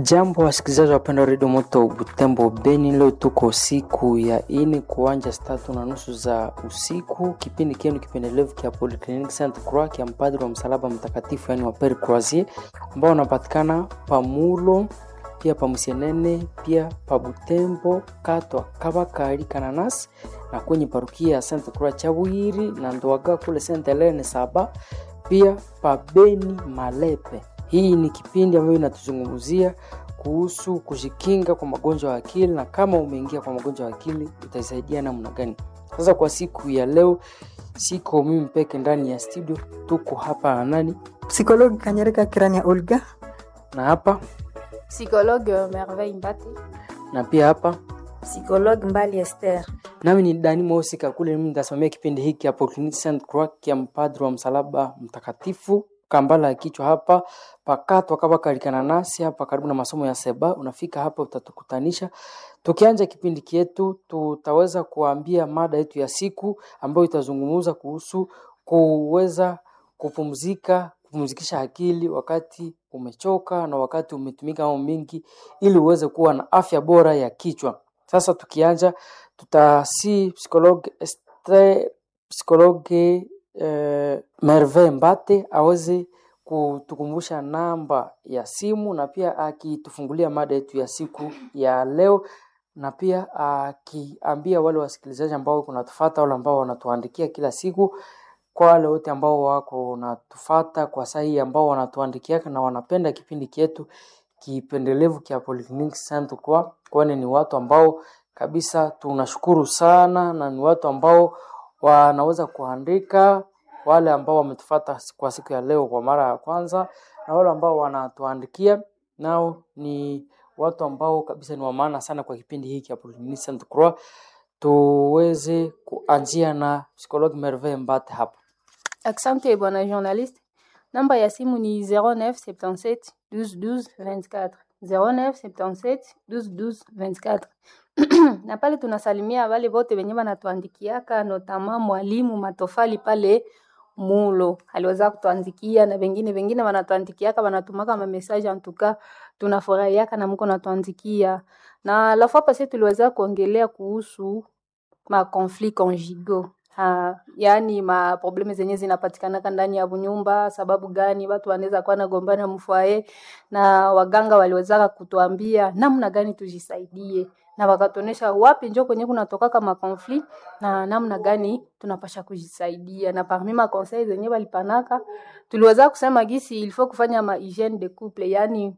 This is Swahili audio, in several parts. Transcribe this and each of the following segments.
Jambo wasikilizaji wapenda redio Moto Butembo Beni, leo tuko siku ya ine kuanja saa tatu na nusu za usiku. Kipindi kienu kipendelevu kia Polyclinic Saint Croix kia mpadri wa msalaba mtakatifu, yani wa Pere Croisier ambao wanapatikana pamulo pia pamusenene pia pa Butembo katwa kabakari kananas na kwenye parukia ya Saint Croix Chabwiri na Ndwaga kule Saint Helene saba pia pa Beni Malepe. Hii ni kipindi ambayo inatuzungumzia kuhusu kujikinga kwa magonjwa ya akili na kama umeingia kwa magonjwa ya akili utaisaidia namna gani. Sasa kwa siku ya leo, siko mimi peke ndani ya studio, tuko hapa na nani Psikologi Kanyereka Kirania Olga. na hapa Psychologue Merveille Mbati. na pia hapa Psychologue Mbali Esther. nami ni Dani Mosika kule, mimi nitasimamia kipindi hiki hapo Clinic Saint Croix ya mpadri wa msalaba mtakatifu kambala ya kichwa hapa pakatwa kama kalikana nasi hapa karibu na masomo ya seba. Unafika hapa utatukutanisha. Tukianja kipindi kietu, tutaweza kuambia mada yetu ya siku ambayo itazungumza kuhusu kuweza kupumzika, kupumzikisha akili wakati umechoka na wakati umetumika mambo mingi, ili uweze kuwa na afya bora ya kichwa. Sasa tukianja, tutasi psikologe Esther, psikologe eh, Merve Mbate aweze kutukumbusha namba ya simu na pia akitufungulia mada yetu ya siku ya leo, na pia akiambia wale wasikilizaji ambao kunatufata wale ambao wanatuandikia kila siku, kwa wale wote ambao wako wanatufata kwa saa hii ambao wanatuandikia na wanapenda kipindi chetu kipendelevu kia Polyclinic Saint Croix, kwani ni watu ambao kabisa tunashukuru sana na ni watu ambao wanaweza kuandika wale ambao wametufata kwa siku ya leo kwa mara ya kwanza na wale ambao wanatuandikia nao ni watu ambao kabisa ni wa maana sana kwa kipindi hiki cha Polyclinic Saint Croix. Tuweze kuanzia na psikologi Merveille Mbate hapa. Asante bwana journaliste. Namba ya simu ni 0977 12 12 24 0977 12 12 24 na pale tunasalimia wale wote wenye wanatuandikiaka notama mwalimu matofali pale mulo aliweza kutuandikia na wengine wengine wanatuandikiaka wanatumaka ma message antuka tunafurahiaka na mko natuandikia na la fois passée tuliweza kuongelea kuhusu ma conflit conjugaux Ha, yaani ma probleme zenye zinapatikanaka ndani ya nyumba. Sababu gani watu wanaweza kuwa nagombana mfwae, na waganga waliwezaka kutuambia namna gani tujisaidie, na wakatuonesha wapi njo kwenye kunatokaka ma conflit na namna gani tunapasha kujisaidia. Na parmi ma conseil zenye walipanaka tuliweza kusema gisi il faut kufanya ma hygiene de couple, yaani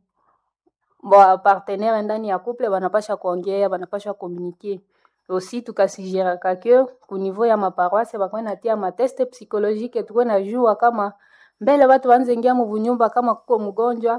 wa partenaire ndani ya couple wanapasha kuongea, wanapasha communiquer aussi tukasigeraka ke ku niveau ya maparoise bakwe natia mateste psychologique tukwe najua kama mbele watu wanze ingia muvunyumba kama kuko mgonjwa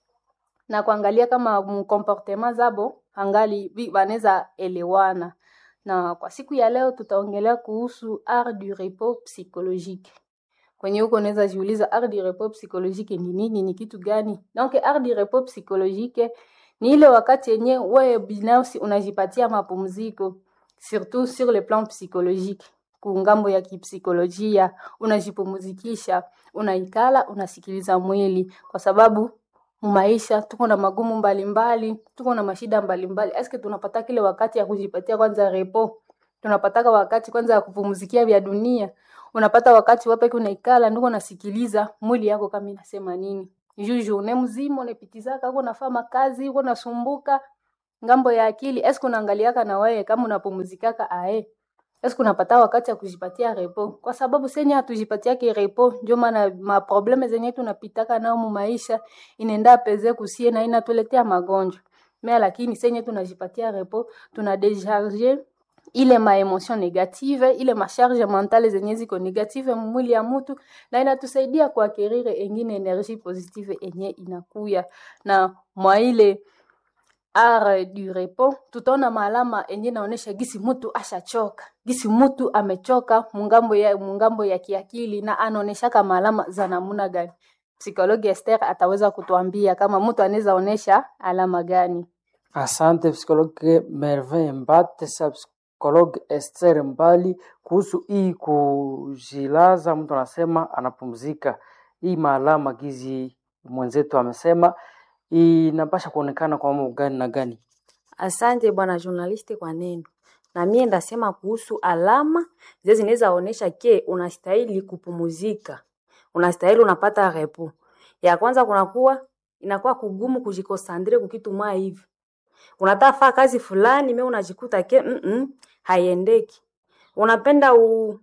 na kuangalia kama mkomportema zabo angali wanaweza elewana. Na kwa siku ya leo tutaongelea kuhusu art du repos psychologique. Kwenye huko unaweza jiuliza art du repos psychologique ni nini, ni kitu gani? Donc art du repos psychologique ni ile wakati yenye wewe binafsi unajipatia mapumziko surtout sur le plan psychologique, kungambo ya kipsikolojia, unajipumzikisha, unaikala, unasikiliza mwili, kwa sababu maisha tuko na magumu mbalimbali, tuko na mashida mbalimbali. Eske tunapata kile wakati ya kujipatia kwanza repo? Tunapataka wakati kwanza ya kupumzikia vya dunia? Unapata wakati wapi unaikala ndiko unasikiliza mwili yako kama inasema nini? Juu journée mzima unapitizaka uko nafanya kazi, uko nasumbuka ngambo ya akili eske unaangaliaka na wewe kama unapumzikaka ae eske unapata wakati ya kujipatia repo kwa sababu senye hatujipatiake repo ndio maana maprobleme zenye tunapitaka nao mu maisha inaenda peze kusie na inatuletea magonjwa mais lakini senye tunajipatia repo tuna décharger ile ma emotion negative ile masharge mentale zenye ziko negative mwili ya mtu na inatusaidia kuakirire engine energie positive enye inakuya na mwa ile art du repos tutaona maalama enye naonesha gisi mtu ashachoka, gisi mtu amechoka mungambo ya, mungambo ya kiakili na anaoneshaka maalama za namuna gani. Psikologi Esther ataweza kutuambia kama mtu anaweza onesha alama gani. Asante psikologe Merveille Mbate, sa psikologe Esther Mbali, kuhusu hii kujilaza, mtu anasema anapumzika, hii maalama gizi mwenzetu amesema inapasha kuonekana kwa mambo gani na gani? Asante bwana journaliste kwa neno. Na mie ndasema kuhusu alama zile zinaweza onesha ke unastahili kupumuzika, unastahili unapata repo. Ya kwanza kunakuwa inakuwa kugumu kujikosandre kukitu mwa hivi, unataka faa kazi fulani, me unajikuta ke mm -mm, haiendeki. Unapenda u,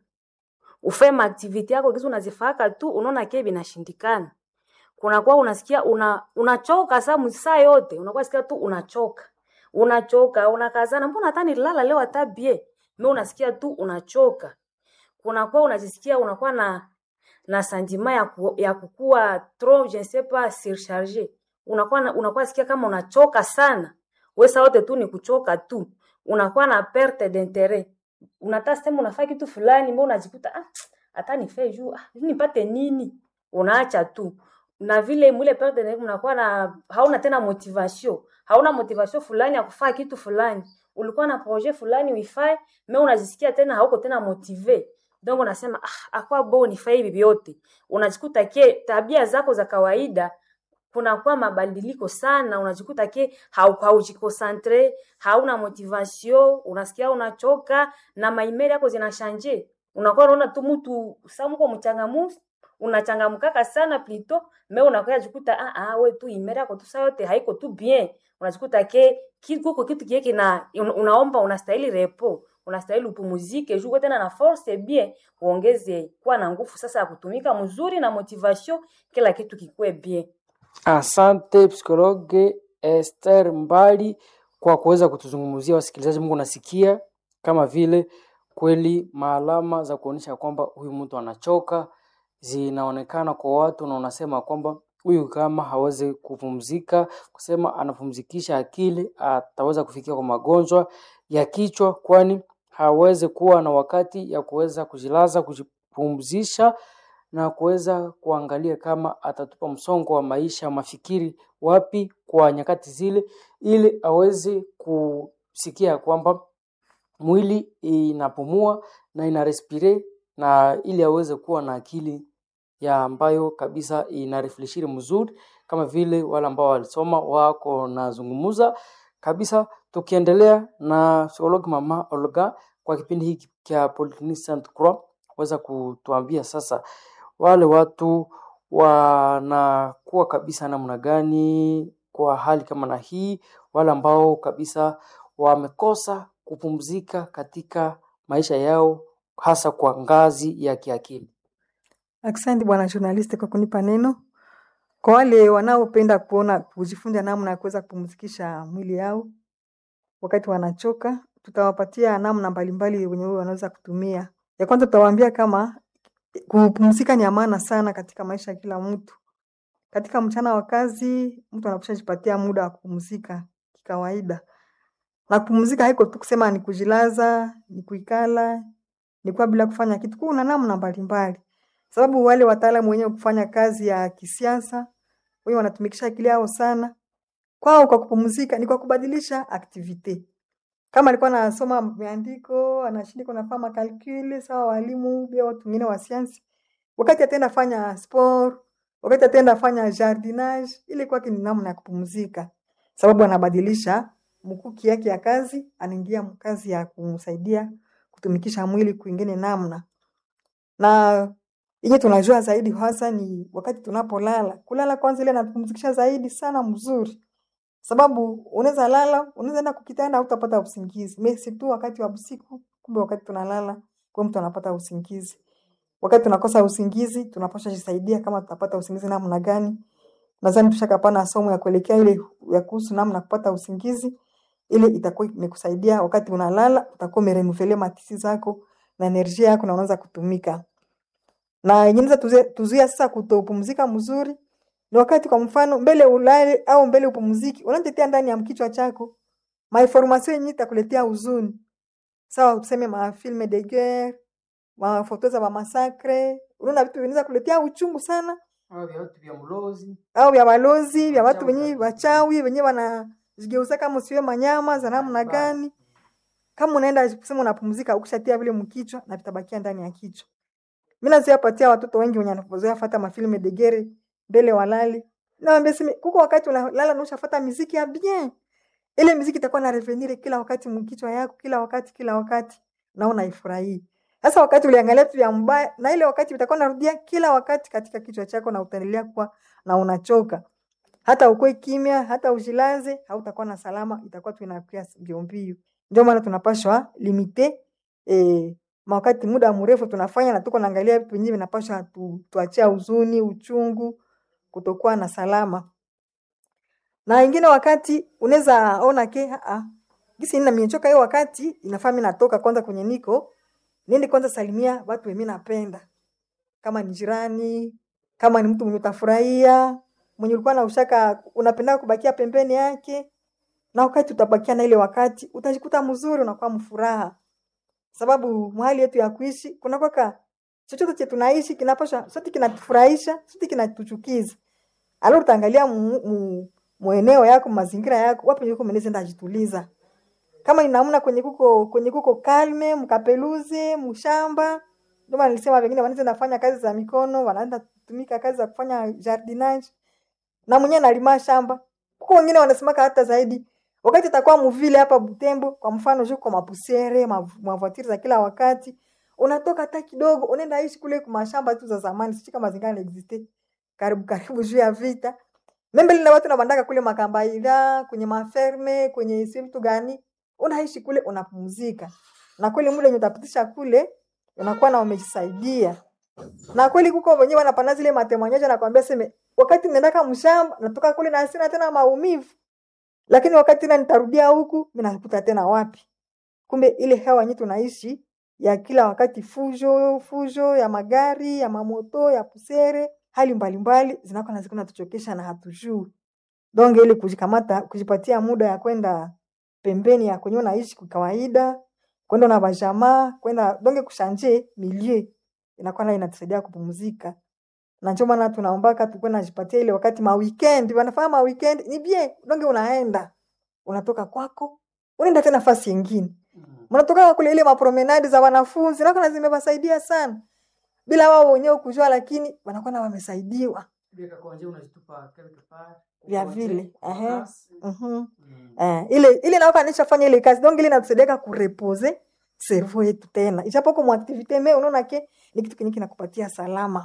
ufe maaktivite yako kitu unazifaka tu, unaona ke binashindikana. Kunakuwa unasikia una unachoka saa msaa yote, unakuwa sikia tu unachoka unachoka unakazana, mbona hata nilala leo hata bie me, unasikia tu unachoka. Kunakuwa unajisikia unakuwa na na sentiment ya, ku, ya kukua trop je ne sais pas surcharge, unakuwa na, unakuwa sikia kama unachoka sana, wesa wote tu ni kuchoka tu, unakuwa na perte d'interet, unataka sema unafaa kitu fulani, mbona unajikuta ah, hata nife juu ah, nipate nini, unaacha tu na vile mwile perte d'interet, unakuwa na hauna tena motivation hauna motivation fulani ya kufanya kitu fulani, ulikuwa na projet fulani uifae, me unajisikia tena hauko tena motive, donc unasema ah, akwa bo nifai hivi vyote, unajikuta ke tabia zako za kawaida kunakuwa mabadiliko sana, unajikuta ke haujikonsantre, hauna motivation, unasikia unachoka na maimeli yako zinashanje, unakuwa unaona tu mtu sa mko mchangamufu unachangamkaka sana plito me unakuwa jikuta ah ah, we tu imeri yako tu saa yote haiko tu bien, unajikuta ke kiko kitu kile kina unaomba, unastahili repo, unastahili upumuzike juu tena na force bien, uongeze kuwa na nguvu sasa ya kutumika mzuri na motivation, kila kitu kikue bien. Asante psikologe Esther Mbali kwa kuweza kutuzungumzia wasikilizaji. Mungu nasikia kama vile kweli maalama za kuonyesha kwamba huyu mtu anachoka zinaonekana kwa watu, na unasema kwamba huyu kama hawezi kupumzika, kusema anapumzikisha akili, ataweza kufikia kwa magonjwa ya kichwa, kwani hawezi kuwa na wakati ya kuweza kujilaza, kujipumzisha na kuweza kuangalia kama atatupa msongo wa maisha mafikiri wapi kwa nyakati zile, ili aweze kusikia kwamba mwili inapumua na ina respire na ili aweze kuwa na akili ya ambayo kabisa ina refleshiri mzuri, kama vile wale ambao walisoma wako nazungumuza kabisa. Tukiendelea na psikologi mama Olga kwa kipindi hiki cha Polyclinic Sainte Croix, weza kutuambia sasa wale watu wanakuwa kabisa namna gani kwa hali kama na hii, wale ambao kabisa wamekosa kupumzika katika maisha yao hasa kwa ngazi ya kiakili. Asante bwana journalist kwa kunipa neno. Kwa wale wanaopenda kuona kujifunza namna ya kuweza kupumzikisha mwili yao wakati wanachoka, tutawapatia namna mbalimbali wenye wanaweza kutumia. Ya kwanza tutawaambia kama kupumzika ni amana sana katika maisha ya kila mtu. Katika mchana wa kazi, mtu anapaswa jipatia muda wa kupumzika kikawaida. Na kupumzika haiko tu kusema ni kujilaza, ni kuikala, ni kuwa bila kufanya kitu. Kuna namna mbalimbali. Sababu wale wataalamu wenyewe kufanya kazi ya kisiasa, wenye wanatumikisha akili yao sana. Kwao kwa kupumzika ni kwa kubadilisha activity. Kama alikuwa anasoma miandiko, anashindika nafanya kalkuli, sawa walimu, pia watu wengine wa sayansi. Wakati atenda fanya sport, wakati atenda fanya jardinage, ile kwake ni namna ya kupumzika. Sababu anabadilisha mkuki yake ya kazi, anaingia kazi ya kumsaidia kutumikisha mwili kwingine namna. Na yenye tunajua zaidi hasa ni wakati tunapolala. Kulala kwanza ile inatupumzikisha zaidi sana mzuri. Sababu unaweza lala, unaweza enda kukitanda hutapata usingizi. Mimi si tu wakati wa usiku, kumbe wakati tunalala, kwa mtu anapata usingizi. Wakati tunakosa usingizi, tunapaswa jisaidia kama tutapata usingizi namna gani. Nadhani tushakapana somo ya kuelekea ile ya kuhusu namna kupata usingizi. Ile itakuwa imekusaidia wakati unalala, utakuwa umerenuvele matisi zako na enerjia yako na unaweza kutumika. Na yenyewe inaweza tuzuia sasa kutopumzika mzuri ni wakati kwa mfano mbele ulale au mbele upumziki, unatetea ndani ya kichwa chako mainformation yenyewe itakuletea huzuni. Sawa, tuseme ma film de guerre, ma foto za ma massacre, unaona vitu vinaweza kuletea uchungu sana, Au vya watu vya mlozi au vya balozi vya watu Wachawi wenyewe kabisa. wachawi wenyewe wanajigeuza kama usiwe manyama za namna gani. Kama unaenda kusema unapumzika, ukishatia vile mkichwa na vitabakia ndani ya kichwa. Mimi naziapatia watoto wengi wenye wanazoea fata mafilme de guerre mbele walali Naambia simi kuko wakati unalala na ushafuata muziki ya bien. Ile muziki itakuwa na revenir kila wakati mkichwa yako kila wakati kila wakati na unaifurahia. Sasa wakati uliangalia tu ya mbaya na ile wakati itakuwa narudia kila wakati katika kichwa chako na utaendelea kuwa na unachoka. Hata ukue kimya, hata ujilaze, hautakuwa na salama, itakuwa tu inakuwa mbio mbio. Ndio maana tunapashwa limite eh, wakati muda mrefu tunafanya na tuko naangalia vitu vingine vinapashwa tu, tuachia huzuni, uchungu, kutokuwa na salama. Na ingine wakati unaweza ona ke a gisi nina mimechoka hiyo wakati inafaa mimi natoka kwanza kwenye niko niende kwanza salimia watu mimi napenda. Kama ni jirani, kama ni mtu mwenye utafurahia, mwenye ulikuwa na ushaka unapenda kubakia pembeni yake. Na wakati utabakia na ile wakati utajikuta mzuri unakuwa mfuraha. Sababu mahali yetu ya kuishi kuna kwaka chochote chetu tunaishi kinapaswa sote kinatufurahisha, sote kinatuchukiza. Alo utaangalia mu, mu, mueneo yako, mazingira yako, wapi yuko mwenezi ndajituliza. Kama ni namna kwenye kuko kwenye kuko kalme, mkapeluze, mshamba. Ndio maana nilisema wengine wanaweza nafanya kazi za mikono, wanaenda kutumika kazi za kufanya jardinage. Na mwenyewe analima shamba. Kuko wengine wanasemaka hata zaidi. Wakati atakuwa mvile hapa Butembo, kwa mfano juko mapusiere, mavoitire za kila wakati, unatoka hata kidogo, unaenda ishi kule kwa mashamba tu za zamani, sisi kama zingine existe. Karibu karibu juu ya vita. Membe lina watu nabandaka kule makambaila, kwenye maferme, kwenye si mtu gani, unaishi kule unapumzika. Na kweli mule utapitisha kule, unakuwa na umejisaidia. Na kweli kuko wenyewe wanapana zile matemanyaje na kwambia seme wakati nendaka mshamba natoka kule na sina tena maumivu. Lakini wakati tena nitarudia huku, mimi nakuta tena wapi? Kumbe ile hewa yenyewe tunaishi ya kila wakati fujo, fujo ya magari, ya mamoto, ya pusere, hali mbalimbali zinakuwa na zikuna tuchokesha na hatujui. Donge ile kujikamata, kujipatia muda ya kwenda pembeni ya kwenye unaishi kwa kawaida, kwenda na bajamaa, kwenda donge kushanje milie. Inakuwa na inatusaidia kupumzika. Na ndio maana tunaombaka tukue najipatia ile wakati ma weekend, wanafanya ma weekend ni bien, donge unaenda. Unatoka kwako, unaenda tena nafasi nyingine. Mnatoka kule ile mapromenade za wanafunzi, na kuna zimewasaidia sana. Bila wao wenyewe kujua lakini wanakuwa na wamesaidiwa. Vya vile. Ehe. Mhm. Eh, ile ile nao kanisha fanya ile kazi. Donc ile inatusaidia kurepose cerveau yetu tena. Ijapokuwa mu activite me unaona ke ni kitu kiniki kinakupatia salama.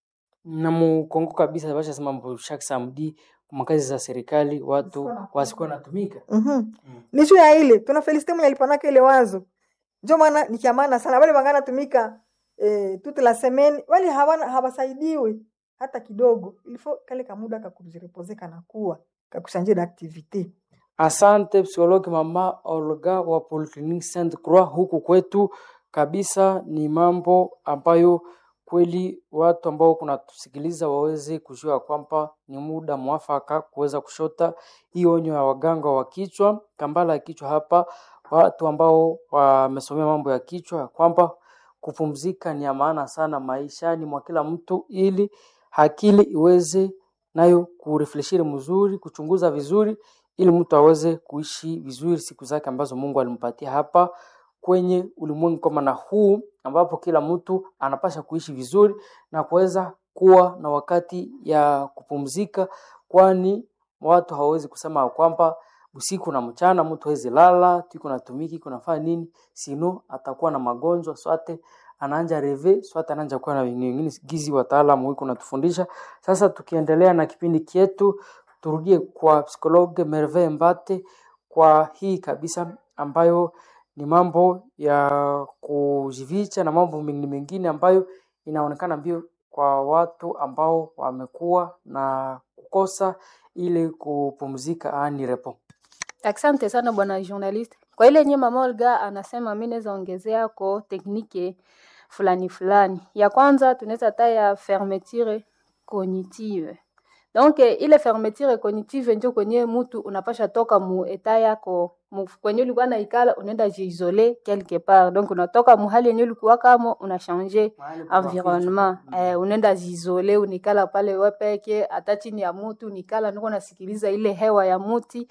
na mukongo kabisa basha sema mbo chaque samedi makazi za serikali watu wasikuwa natumika Mhm. Mm. Ni juu ya ile tuna felicite mwenye alipanaka ile wazo. Ndio maana ni kia maana sana. Wale wangana tumika eh, toute la semaine wale hawana hawasaidiwi hata kidogo. Ilifo kale kamuda kakujirepose kana kuwa kakushanje d'activité. Asante psikologi mama Olga wa Polyclinique Sainte Croix huku kwetu kabisa. Ni mambo ambayo kweli watu ambao kunatusikiliza waweze kujua kwamba ni muda mwafaka kuweza kushota hii onyo ya waganga wa kichwa, kambala ya kichwa hapa, watu ambao wamesomea mambo ya kichwa, ya kwamba kupumzika ni ya maana sana maishani mwa kila mtu, ili akili iweze nayo kurefleshiri mzuri, kuchunguza vizuri ili mtu aweze kuishi vizuri siku zake ambazo Mungu alimpatia hapa kwenye ulimwengu kama na huu ambapo kila mtu anapasha kuishi vizuri na kuweza kuwa na wakati ya kupumzika, kwani watu hawawezi kusema ya kwamba usiku na mchana mtu hawezi lala, tuko natumiki kunafanya nini, sino atakuwa na magonjwa swate anaanja reve swate anaanja kuwa na wengine wengine gizi wataalamu wiko natufundisha. Sasa tukiendelea na kipindi kietu, turudie kwa psikologe Merve Mbate kwa hii kabisa ambayo ni mambo ya kujificha na mambo mengine mengine ambayo inaonekana mbio kwa watu ambao wamekuwa na kukosa ile kupumzika ani repo. Asante sana bwana journalist. Kwa ile nye mama Olga anasema, mimi naweza ongezea ko teknike fulani fulani. Ya kwanza tunaweza taya fermeture cognitive. Donc ile fermeture cognitive ndio kwenye mtu unapasha toka mu eta yako mu, kwenye ulikuwa na ikala unaenda jiisole quelque part. Donc unatoka mu hali yenye ulikuwa kama una changer environnement eh, unaenda jiisole unikala pale wewe peke, hata chini ya muti unikala, niko nasikiliza ile hewa ya muti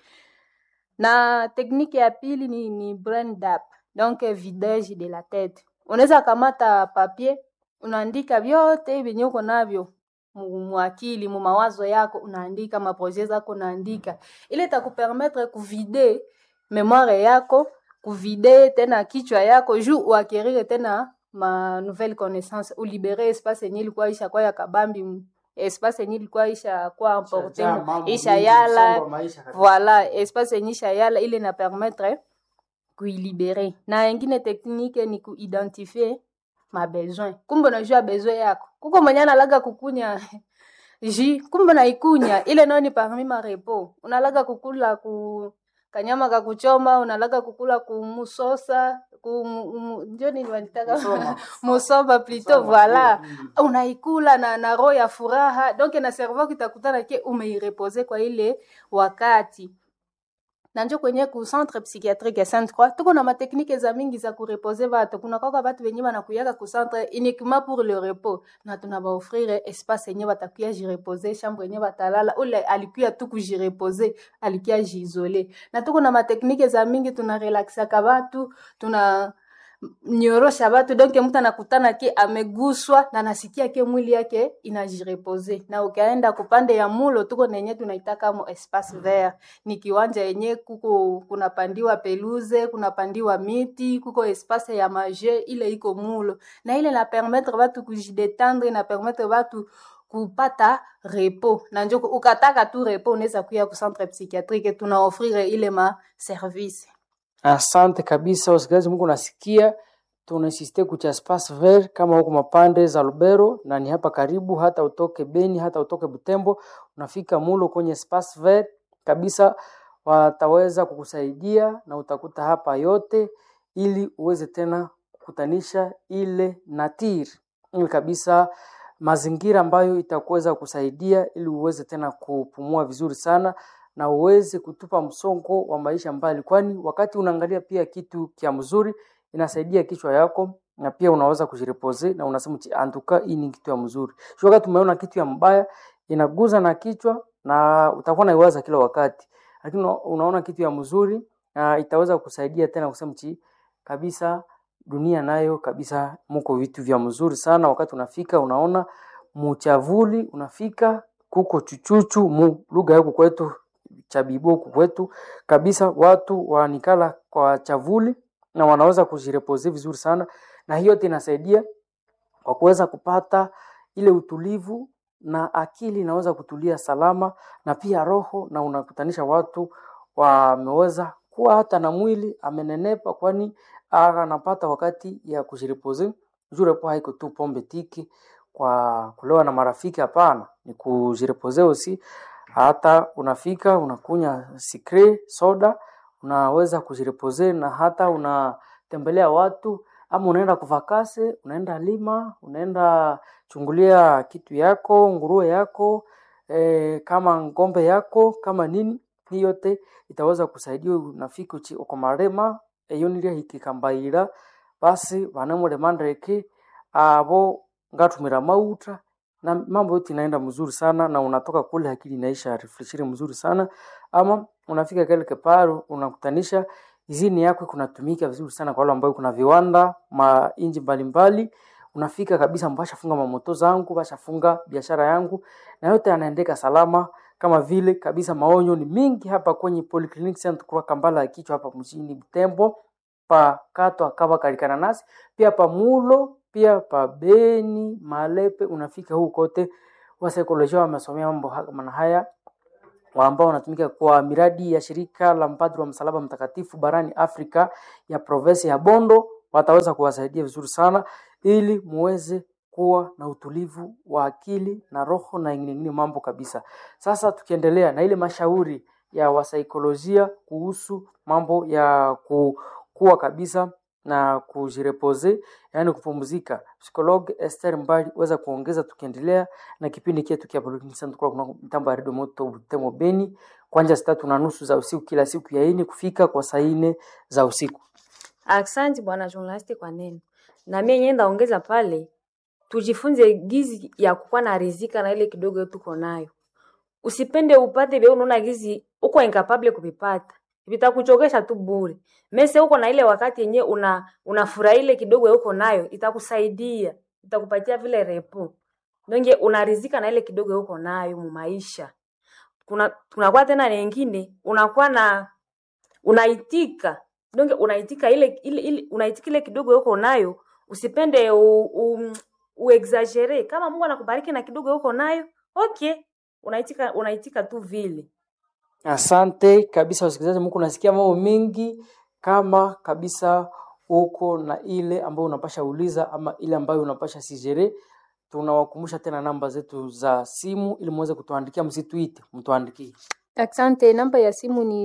na tekniki ya pili ni, ni brain dump, donc vidage de la tête. Unaweza kamata papier unaandika vyote vyenye uko navyo mu- muakili mu mawazo yako unaandika maprojet zako unaandika ile itakupermettre kuvide memoire yako kuvide tena kichwa yako juu uakirire tena ma nouvelle connaissance ulibere espace yenye ilikuwa isha kwa ya kabambi m- espace yenye ilikuwa isha kwa importe Ishajaa mambo isha mingi, yala msongo wa maisha kabisa. voilà espace yenye isha yala ile na permettre kuilibere na ingine teknike ni kuidentifie mabesoin kumbe unajua besoin yako kuko mwenye analaga kukunya ji kumbe naikunya ile nayo ni parmi marepo unalaga kukula ku kanyama kakuchoma unalaga kukula kumusosa ku mu- mu- ndio nini wanitaka Musoma. musoma plutôt Musoma, voilà ndio, mm. unaikula na, na roho ya furaha donc na cerveau kitakutana ke umeirepoze kwa ile wakati na njo kwenye ku centre psychiatrique ya Sainte Croix tuko na mateknike za mingi za kurepoze batu kuna kwaka batu benye banakuyaka ku centre uniquement pour le repos na tunabaofrire espace yenye batakuya jirepoze chambre yenye batalala ule alikuya tu kujirepoze alikuya jiisole na tuko na mateknike za mingi tunarelaxaka batu tuna nyorosha batu donc mtu anakutana ke ameguswa na nasikia ke mwili yake inajirepoze na ukaenda kupande ya mulo tuko nenye tunaitaka mo espace vert ni kiwanja yenye kuko kunapandiwa peluze kunapandiwa miti kuko espace ya maje ile iko mulo na ile na permettre batu kujidetendre na permettre batu kupata repo na njoko ukataka tu repo unaweza kuya ku centre psychiatrique tunaofrire ile ma service Asante kabisa wasikilizaji, Mungu nasikia tunasiste kucha espace vert kama huko mapande za Lubero na ni hapa karibu, hata utoke Beni, hata utoke Butembo, unafika mulo kwenye espace vert kabisa, wataweza kukusaidia na utakuta hapa yote, ili uweze tena kukutanisha ile natir ili kabisa mazingira ambayo itakuweza kusaidia ili uweze tena kupumua vizuri sana na uweze kutupa msongo wa maisha mbali, kwani wakati unaangalia pia kitu kia mzuri inasaidia kichwa yako na pia unaweza kujirepoze na unasema "Chi, antuka hii ni kitu ya mzuri. Sio wakati umeona kitu ya mbaya inaguza na kichwa na utakuwa naiwaza kila wakati, lakini una- unaona kitu ya mzuri na itaweza kusaidia tena kusema chi kabisa dunia nayo kabisa muko vitu vya mzuri sana. Wakati unafika unaona muchavuli, unafika kuko chuchuchu mu lugha yako kwetu chabibo huku kwetu kabisa, watu wanikala kwa chavuli na wanaweza kujirepoze vizuri sana, na hiyo yote inasaidia kwa kuweza kupata ile utulivu na akili inaweza kutulia salama na pia roho, na unakutanisha watu wameweza kuwa hata na mwili amenenepa, kwani anapata wakati ya kujirepoze. Juu repo haiko tu pombe tiki kwa kulewa na marafiki, hapana, ni kujirepoze usi hata unafika unakunya sikre soda, unaweza kujirepoze na hata unatembelea watu ama unaenda kuvakase, unaenda lima, unaenda chungulia kitu yako, nguruwe yako e, kama ngombe yako kama nini, hii yote itaweza kusaidia. Unafika uchi uko marema eyo niria hikikambaira basi vanemuremandreke abo ngatumira mauta na mambo yote inaenda mzuri sana, na unatoka kule akili inaisha refreshiri mzuri sana, ama unafika kile kiparo unakutanisha izini yako kunatumika vizuri sana kwa wale ambao kuna viwanda ma inji mbalimbali, unafika kabisa, mbashafunga mamoto zangu, bashafunga biashara yangu, na yote yanaendeka salama kama vile kabisa. Maonyo ni mingi hapa kwenye Polyclinic Saint Croix Kambala ya kichwa hapa mjini Butembo pa kato akava kalikana nasi pia pa mulo pia pa Beni Malepe, unafika huko kote, wasaikolojia wamesomea mambo ha- kama haya wa ambao wanatumika kwa miradi ya shirika la mpadri wa msalaba mtakatifu barani Afrika ya provinsi ya Bondo, wataweza kuwasaidia vizuri sana ili muweze kuwa na utulivu wa akili na roho na ingine ingine mambo kabisa. Sasa tukiendelea na ile mashauri ya wasaikolojia kuhusu mambo ya ku, kuwa kabisa na kujirepoze, yaani kupumzika. Psikologi Esther Mbali weza kuongeza, tukiendelea na kipindi chetu kia Polyclinic Center kwa kuna mtambo ya redio moto Butembo Beni, kuanzia saa tatu na nusu za usiku kila siku ya ine kufika kwa saa ine za usiku. Aksanti bwana journalist kwa neno. Na mimi yenyewe ndaongeza pale tujifunze gizi ya kukuwa na rizika na ile kidogo tuko nayo. Usipende upate vile unaona gizi uko incapable kuvipata. Vitakuchokesha tu bure. Mese uko na ile wakati yenyewe una unafurahi ile kidogo uko nayo itakusaidia. Itakupatia vile repo. donge unarizika na ile kidogo uko nayo mu maisha kuna kunakuwa tena na wengine unakuwa na unaitika donge unaitika ile, ile, ile unaitika ile kidogo uko nayo usipende u, u, uexagere kama mungu anakubariki na kidogo uko nayo okay unaitika unaitika tu vile Asante kabisa wasikilizaji, Mungu nasikia mambo mengi kama kabisa uko na ile ambayo unapasha uliza ama ile ambayo unapasha sijere. Tunawakumbusha tena namba zetu za simu ili muweze kutuandikia, msituite, mtuandikie. Asante, namba ya simu ni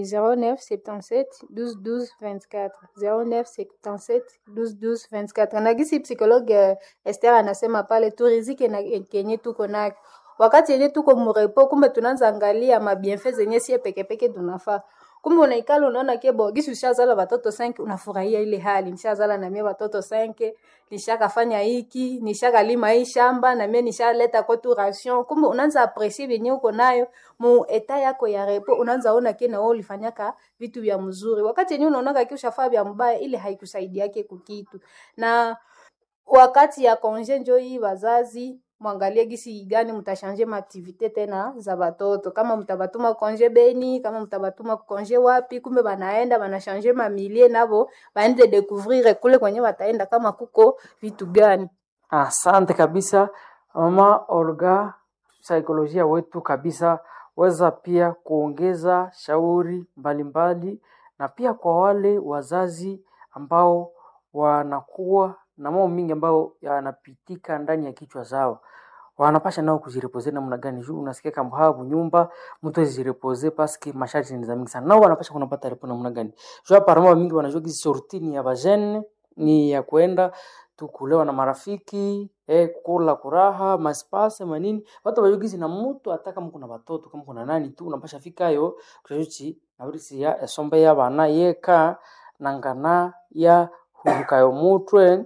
0977 12 12 24 0977 12 12 24. Na gisi psikologe eh, Esther anasema pale turizike na kenye tuko nako wakati yenye tuko murepo, kumbe tunaanza angalia mabienfe zenye sie pekepeke tunafaa kumbe unaikala unaona kebo gisi ushazala watoto 5 unafurahia ile hali nishazala na mie watoto 5 nishakafanya hiki nishakalima hii shamba na mie nishaleta kwetu ration kumbe unaanza aprecier venye uko nayo mu eta yako ya repo unaanza ona kena wewe ulifanyaka vitu vya mzuri wakati yenyewe unaonaka ki ushafaa vya mbaya ile haikusaidiake kukitu na wakati ya konje njo hii wazazi mwangalie gisi gani mtashanje maaktivite tena za batoto kama mtabatuma konje beni kama mtabatuma konje wapi kumbe banaenda banashanje mamilie nabo baende découvrir kule kwenye wataenda kama kuko vitu gani Asante kabisa mama Olga, saikolojia wetu kabisa, weza pia kuongeza shauri mbalimbali, na pia kwa wale wazazi ambao wanakuwa na mambo mingi ambayo yanapitika ndani ya kichwa zao, wanapasha nao kujirepoze namna gani? Juu unasikia kama hapo nyumba mtu azirepoze paske masharti ni za mingi sana, nao wanapasha kunapata repo namna gani? Juu hapa mama mingi wanajua kisi sorti ni ya bajene ni ya kwenda tu kulewa na marafiki eh, kula kuraha maspase manini watu wajugizi na mtu hata kama kuna watoto kama kuna nani tu unapasha fikayo kushajuchi naurisi ya esombe ya bana yeka nangana ya hurukayo mutwe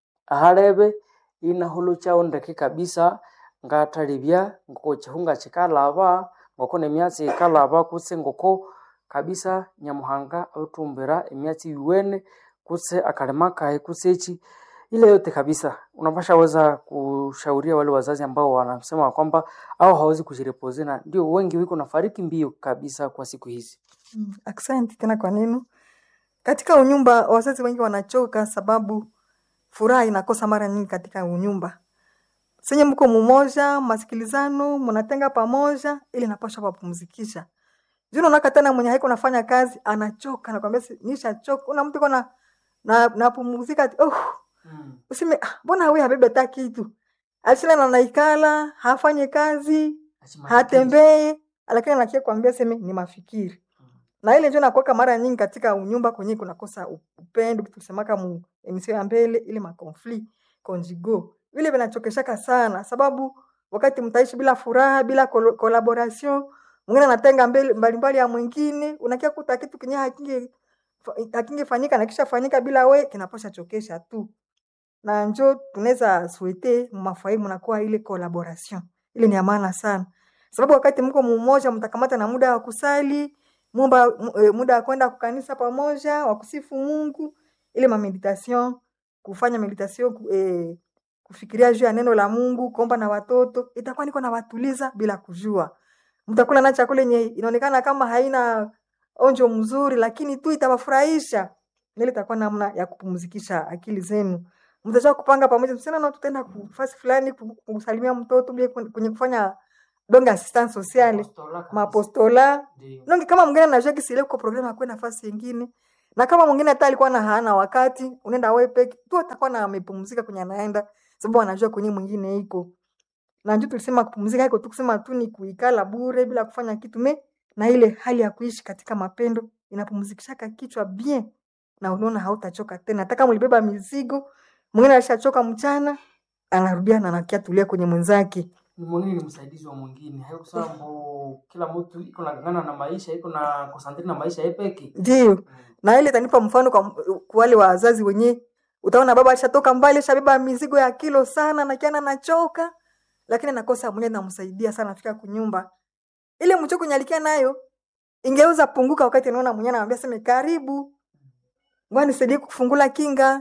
aharebe ina hulu chao ndeke kabisa ngatalibya ngoko chihunga chikalaba ngoko nemyatsi ikalaba kutse ngoko kabisa nyamuhanga autumbira emyatsi yuwene kutse akalema kae kutse echi ile yote kabisa unapasha weza kushauria wale wazazi ambao wanasema kwamba au hawezi kujirepoze na ndio wengi wiko nafariki mbio kabisa kwa siku hizi Mm, Asante tena kwa neno. Katika unyumba wazazi wengi wanachoka sababu furaha inakosa mara nyingi katika unyumba. Senye mko mumoja, masikilizano, mnatenga pamoja ili napasha papumzikisha. Juu unaona tena mwenye haiko nafanya kazi anachoka nakwambia si- nishachoka. Una mtu kona na napumzika ati oh usime ah, mbona wewe habebe hata kitu. Asila na naikala, hafanye kazi, hatembee, lakini anakia kuambia seme ni mafikiri na ile ndio nakuweka mara nyingi katika unyumba kwenye kunakosa u- upendo tulisemaka mu emisio ya mbele ile makonflit conjugal vile vinachokeshaka sana sababu wakati mtaishi bila furaha bila kol- collaboration mwingine anatenga mbele mbalimbali ya mwingine unakia kuta kitu kenye hakinge hakingefanyika na kisha fanyika bila we kinapasha chokesha tu na njo tunaweza swete mafai mnakuwa ile collaboration ile ni ya maana sana sababu wakati mko mumoja mtakamata na muda wa kusali mumba, mu- eh, muda wa kwenda kukanisa pamoja wa kusifu Mungu ile ma meditation kufanya meditation ku- eh, kufikiria juu ya neno la Mungu kuomba na watoto itakuwa niko na watuliza bila kujua mtakula na chakula yenye inaonekana kama haina onjo mzuri lakini tu itawafurahisha ile itakuwa namna ya kupumzikisha akili zenu mtajua kupanga pamoja msana na tutaenda kufasi fulani ku- kusalimia mtoto bia kwenye kufanya donge assistance sociale mapostola nonge kama mwingine anajua kisile kwa programu akwe nafasi nyingine na kama mwingine hata alikuwa na hana wakati unaenda wewe peke tu atakuwa na amepumzika kwenye anaenda sababu anajua kwenye mwingine iko na ndio tulisema kupumzika iko tu kusema tu ni kuikala bure bila kufanya kitu me na ile hali ya kuishi katika mapendo inapumzikishaka kichwa bien na unaona hautachoka tena hata kama ulibeba mizigo mwingine alishachoka mchana anarudia na anakia tulia kwenye mwenzake ni mwingine ni msaidizi wa mwingine haikusema mbo kila mtu iko nagangana na maisha iko na konsantre na maisha yepeki ndio na ile itanipa mfano kwa, kwa wale wazazi wenye utaona baba alishatoka mbali ashabeba mizigo ya kilo sana na kiana nachoka lakini nakosa mwenye namsaidia sana afika kunyumba ile mchoko nyalikia nayo ingeweza punguka wakati anaona mwenye anamwambia seme karibu ngoja nisaidie kufungula kinga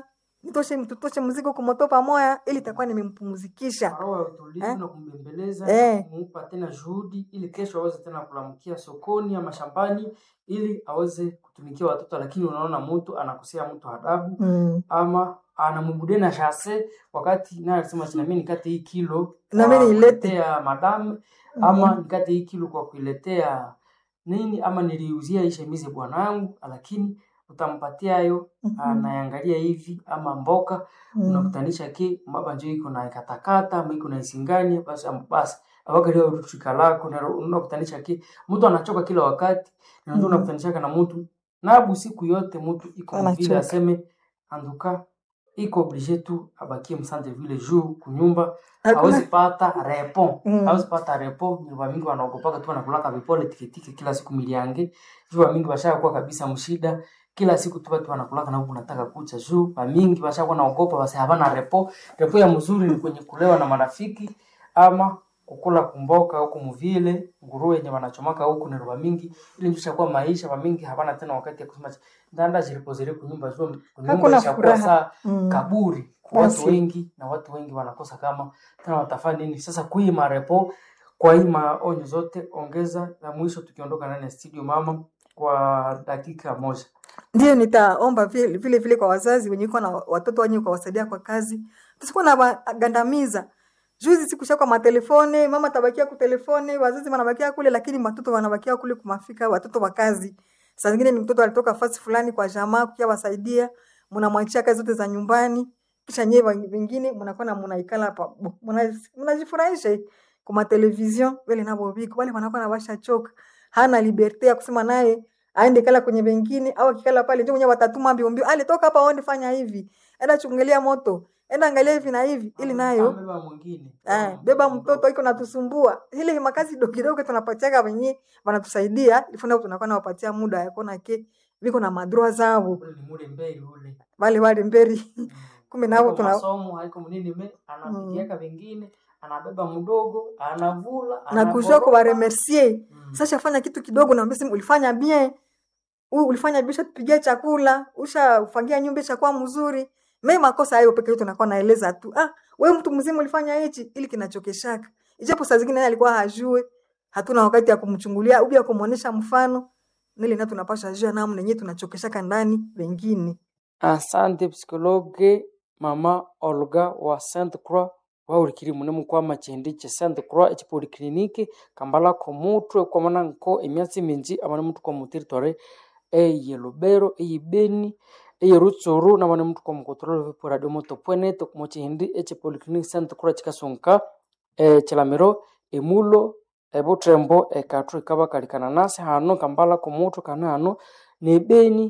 nitoshe tutoshe mzigo kumoto pamoja ili itakuwa nimempumzikisha roho ya utulivu Eh? na kumbembeleza Eh. kumupa tena juhudi ili kesho aweze tena kulamkia sokoni ama shambani ili aweze kutumikia watoto lakini unaona mtu anakosea mtu adabu mm. ama anambude na shase wakati naye alisema china mimi nikate hii kilo Na kwa mimi niilete. kuletea madam ama nikate hii kilo kwa kuiletea nini ama niliuzia hii shemize bwanangu lakini utampatia hayo Mhm. anaangalia hivi ama mboka Mm. unakutanisha ki mbaba njo iko na katakata ama iko na isingani basi am- basi awakalia utushika lako na unakutanisha ki mtu anachoka kila wakati na ndio Mhm. unakutanishaka na mtu nabu siku yote mtu iko vile Anachoka. aseme anduka iko oblige tu abakie msante vile juu kunyumba Hakuna- hawezi pata repo Mm. hawezi pata repo nyumba mingi wanaogopaka tu wanakulaka vipole tikitiki kila siku miliange juu mingi washakuwa kabisa mshida kila siku tu watu wanakulaka na huku nataka kucha juu mingi washakuwa naogopa basi havana repo repo ya mzuri ni kwenye kulewa na marafiki ama kukula kumboka huku mvile nguruwe yenye wanachomaka huku ni roba mingi ili ndio ishakuwa maisha wamingi havana tena wakati ya kusema ndanda zilipozile kunyumba juu kunyumba Hakuna ishakuwa furaha. saa Mm. kaburi kwa watu Basi. wengi na watu wengi wanakosa kama tena watafanya nini sasa kui marepo kwa hii maonyo zote ongeza la mwisho tukiondoka ndani ya studio mama kwa dakika moja Ndiyo, nitaomba vile vile, vile kwa wazazi wenye iko na watoto wenye kuwasaidia kwa kazi, tusikuwa na wagandamiza. Juzi sikusha kwa matelefone, mama tabakia ku telefone, wazazi wanabakia kule, lakini watoto wanabakia kule kumafika, watoto wa kazi. Saa zingine ni mtoto alitoka fasi fulani kwa jamaa kukia wasaidia, mnamwachia kazi zote za nyumbani, kisha nyewe wengine mnakuwa na mnaikala hapa, bu- muna- mnajifurahisha kwa matelevizion vile nabo biko wale wanakuwa na washa choka, hana liberte ya kusema naye aende kala kwenye wengine au akikala pale ndio mwenyewe watatuma mbio mbio, ale toka hapa aende fanya hivi, enda chungulia moto, enda angalia hivi na hivi, ili nayo Amebeba mwingine Eh, beba mtoto iko natusumbua. Ile makazi dogo kidogo tunapatiaga wenye wanatusaidia, ifuna tunakuwa nawapatia muda ya kuona ke viko na madroa zao ule ni mule mbele ule wale wale mberi Mm. kumbe nao Haiko tuna masomo haiko mnini me anapigiaka wengine anabeba mdogo anavula na kujua anakoroga. kuwaremercier. Mm. Sasa fanya kitu kidogo na mbesi ulifanya bien. U ulifanya bien tupigia chakula, ushafangia nyumba ishakuwa mzuri. Mimi makosa hayo pekee tunakuwa naeleza tu. Ah, wewe mtu mzima ulifanya hichi ili kinachokeshaka. Ijapo saa zingine yeye alikuwa hajue, hatuna wakati ya kumchungulia au ya kumuonesha mfano. Nili na tunapasha jua namna yenyewe tunachokeshaka ndani wengine. asante psikologe mama olga wa saint croix waulikiri mune mukwama chindi che saint croix echipolikliniki kambala komutwe kwamana nko emyatsi minji amane mutu kwa muteritware eye lubero eye beni eye rutsuru namane mutu kwa mukotorolo vipo radio moto pwenete kumo chindi echipolikliniki saint croix chikasunka e chilamiro emulo ebutrembo ekathu ikabakalikana nasi hano kambala komutwe kana hano nebeni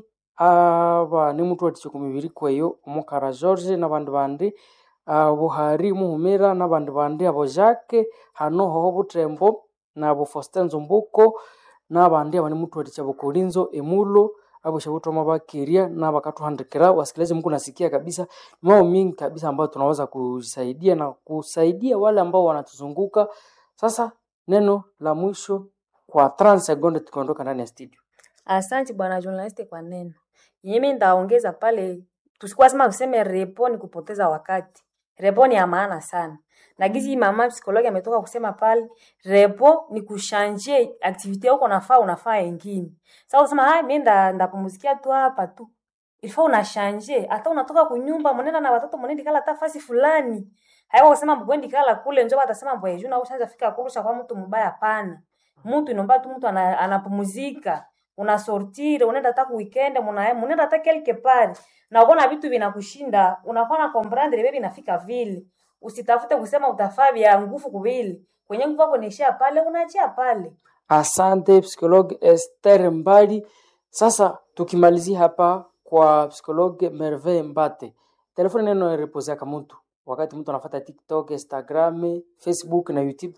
aba nimutu wathikya kumibiri kweyo omukara george nabandi bandi buhari muhumira nabandi bandi abo jacke hano hoho butrembo nabo faustin nzumbuko nabandi abani mutu wathikya bukolinzo emulo abo shabuthoma bakeria nabakathuhandikira wasikilizaji mku nasikia kabisa ni mambo mingi kabisa ambayo tunaweza kusaidia na kusaidia wale ambao wanatuzunguka sasa neno la mwisho kwa 30 sekunde tukiondoka ndani ya studio Asante bwana journalist kwa neno. Mimi ndaongeza pale, tusikuwa sema tuseme repo ni kupoteza wakati. Repo ni ya maana sana. Na gizi mama psikologi ametoka kusema pale, repo ni kushanje activity yako unafaa unafaa ingine. Sasa unasema hai mimi nda ndapumzikia tu hapa tu. Ilifaa unashanje, hata unatoka kunyumba mnenda na watoto mnenda kala tafasi fulani. Hayo kusema mgwendi kala kule njoo atasema mbwe juu na ushaanza fika kurusha kwa mtu mbaya pana. Mtu inomba tu mtu ana- anapumzika unasortire unaenda hata weekend muna munaenda hata quelque part na unaona vitu vinakushinda unakuwa na comprendre baby inafika vile usitafute kusema utafaa vya nguvu kubili kwenye nguvu yako niishia pale unaachia pale Asante psikologe Esther Mbali. Sasa tukimalizia hapa kwa psikologe Merveille Mbate, telefoni neno repozeaka mtu wakati mtu anafuata TikTok, Instagram, Facebook na YouTube.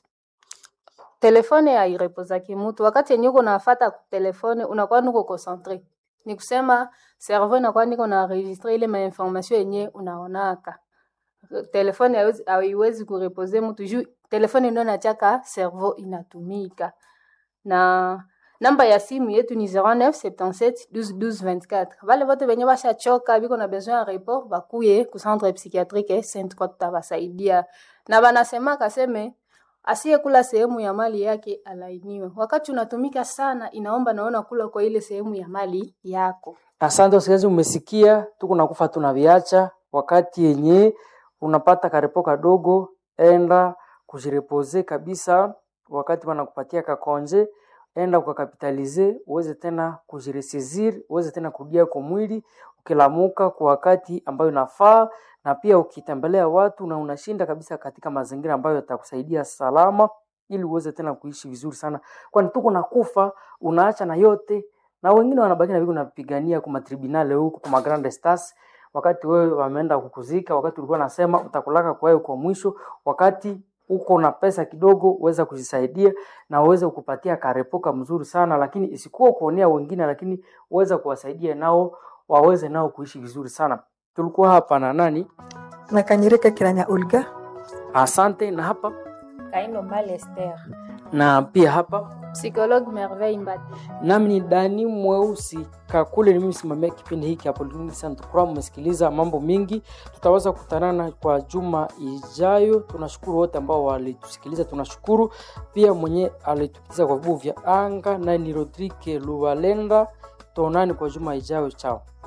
telefone hairepozaki mutu wakati yenye uko nafata telefone unakuwa niko concentre ni kusema cerveau inakuwa niko na registre ile mainformation yenye unaonaka telefone haiwezi- haiwezi kurepoze mutu juu telefone ndio nachaka cerveau inatumika na namba ya simu yetu ni 09 77 12 12 24 vale vote venye vashachoka viko na besoin ya report vakuye ku centre psychiatrique Saint Croix tutawasaidia na vanasema kaseme asiyekula sehemu ya mali yake alainiwe. Wakati unatumika sana, inaomba naona kula kwa ile sehemu ya mali yako. Asante wasikilizaji, umesikia, tuko nakufa tunaviacha. Wakati yenye unapata karepo kadogo, enda kujirepoze kabisa. Wakati wanakupatia kakonje, enda ukakapitalize, uweze tena kujiresizir, uweze tena kurudia kwa mwili ukilamuka kwa wakati ambayo inafaa, na pia ukitembelea watu na unashinda kabisa katika mazingira ambayo yatakusaidia salama, ili uweze tena kuishi vizuri sana, kwani tuko nakufa, unaacha na yote na wengine wanabaki na viko napigania kwa matribunale huko kwa magrande stars, wakati wewe wameenda kukuzika, wakati ulikuwa nasema utakulaka kwa wewe kwa mwisho, wakati uko na pesa kidogo uweza kujisaidia na uweze kupatia karepoka mzuri sana, lakini isikuwa kuonea wengine, lakini uweza kuwasaidia nao waweze nao kuishi vizuri sana. Tulikuwa hapa na nani? na Kanyereka Kiranya Olga. Asante. Na hapa Kaindo Mbale Esther. na pia hapa Psychologue Merveille Mbati. nami ni Dani Mweusi Kakule, ni mimi msimamia kipindi hiki hapo Polyclinic Saint Croix. Mmesikiliza mambo mingi, tutaweza kukutanana kwa juma ijayo. Tunashukuru wote ambao walitusikiliza, tunashukuru pia mwenye alitupiza kwa vibugu vya anga, naye ni Rodrigue Luvalenda. Tuonani kwa juma ijayo, chao.